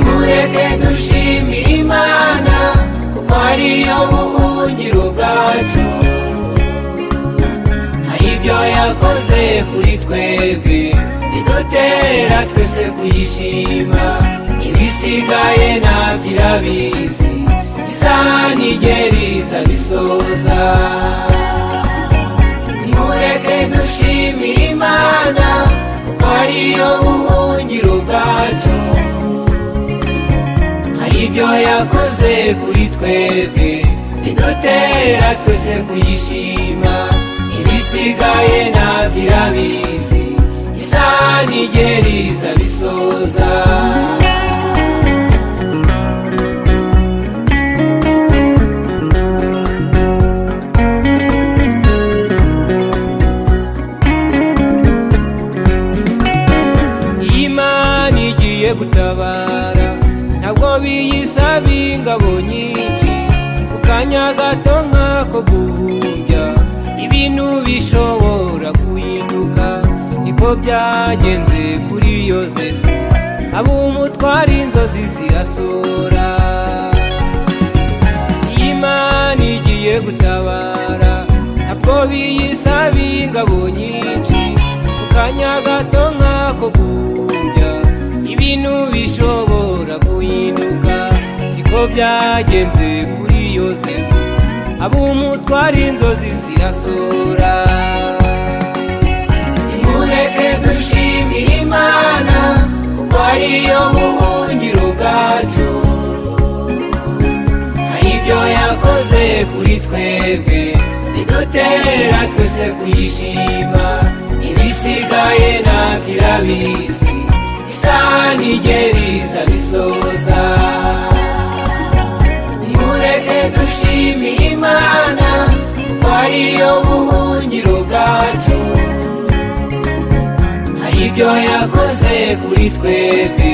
mureke dushimire imana kuko ariyo buhungiro bwacu hari ibyo yakoze kuri twebwe bidutera twese kuyishima ibisigaye ntabyo irabizi isaha ntigera iza bisoza mureke dushimire imana kuko ariyo buhungiro bwacu hari ibyo yakoze kuri twebwe bidutera twese kuyishima ibisigaye ntabyo irabizi isaha ntigera iza bisoza imana igiye gutabara ntabwo biyisaba ingabo nyinshi ku kanya gato nk'ako guhumbya ibintu bishobora guhinduka niko byagenze kuri yosefu ab'umutwara inzozi zirasora imana igiye gutabara ntabwo biyisaba ingabo nyinshi ku kanya gato nk'ako guhumbya ibintu bishobora guhinduka niko byagenze kuri yosefu ab'umutwara inzozi zirasora nimureke dushimire imana kuko ariyo buhungiro bwacu hari ibyo yakoze kuri twebwe bidutera twese kuyishima ibisigaye ntabyo irabizi isaha ntigera iza bisoza nimureke dushimire imana kuko ariyo buhungiro bwacu hari ibyo yakoze kuri twebwe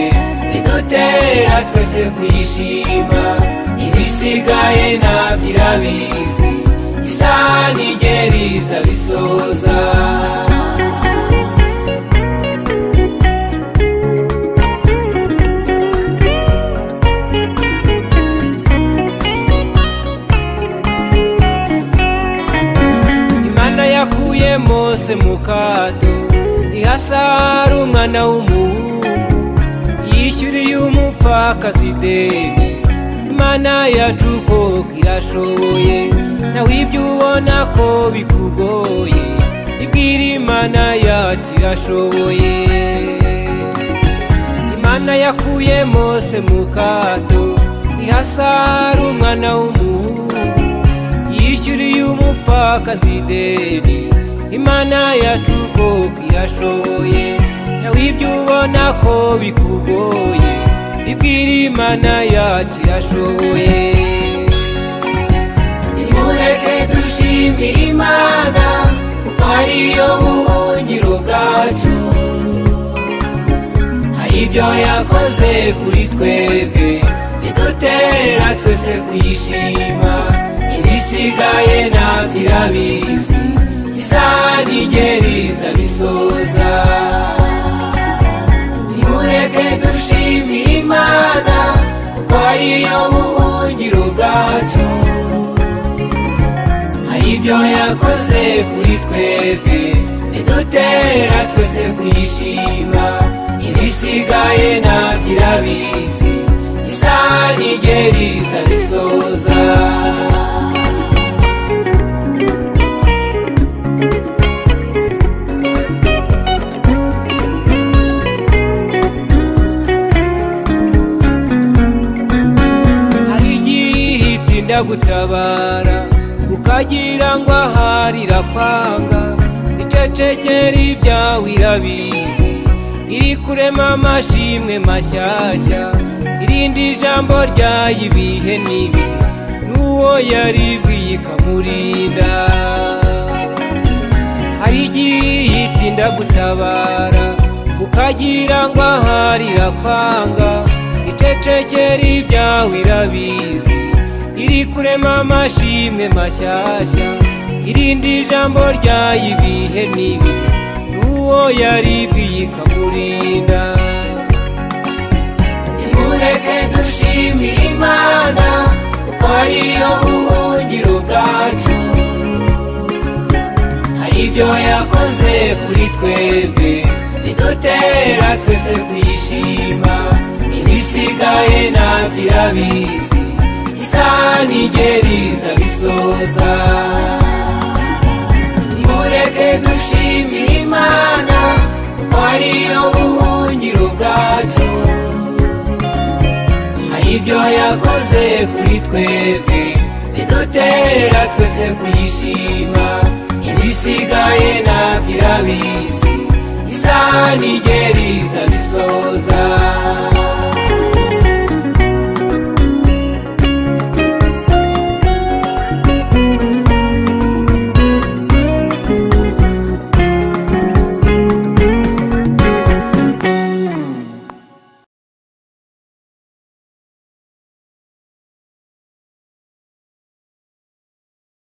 bidutera twese kuyishima ibisigaye ntabyo irabizi isaha ntigera iza bisoza imana yakuye mose mu kato ihasara umwana w'umuhungu yishyuriye umupfakazi ideni imana yacu irashoboye nawe ibyo ubona ko bikugoye ibwira imana yacu irashoboye imana yakuye mose mu kato ihasara umwana w'umuhungu yishyuriye umupfakazi ideni imana yacu irashoboye nawe ibyo ubona ko bikugoye ibwira imana yacu irashoboye nimureke dushimire imana kuko ariyo buhungiro bwacu hari ibyo yakoze kuri twebwe bidutera twese kuyishima ibisigaye ntabyo irabizi isaha ntigera iza bisoza nimureke dushimire imana kuko ariyo buhungiro bwacu hari ibyo yakoze kuri twebwe bidutera twese kuyishima ibisigaye ntabyo irabizi isaha ntigera iza bisoza hari igihe itinda gutabara ukagira ngo aharira kwanga icecekera ibyawe irabizi iri kurema amashimwe mashyashya irindi jambo ryayo ibihe nibi n'uwo yaribwiye ikamurinda hari igihe itinda gutabara ukagira ngo aharira kwanga icecekera ibyawe irabizi iri kurema amashimwe mashyashya irindi jambo ryayo ibihe n'ibi n'uwo yaribwiye ikamurinda nimureke dushimire imana kuko ariyo buhungiro bwacu hari ibyo yakoze kuri twebwe bidutera twese kuyishima ibisigaye ntabyo irabizi isaha nigeriza bisoza nimureke dushimire imana kuko ariyo buhungiro bwacu hari ibyo yakoze kuri twebwe bidutera twese kuyishima ibisigaye ntabyo irabizi isaha nigeriza bisoza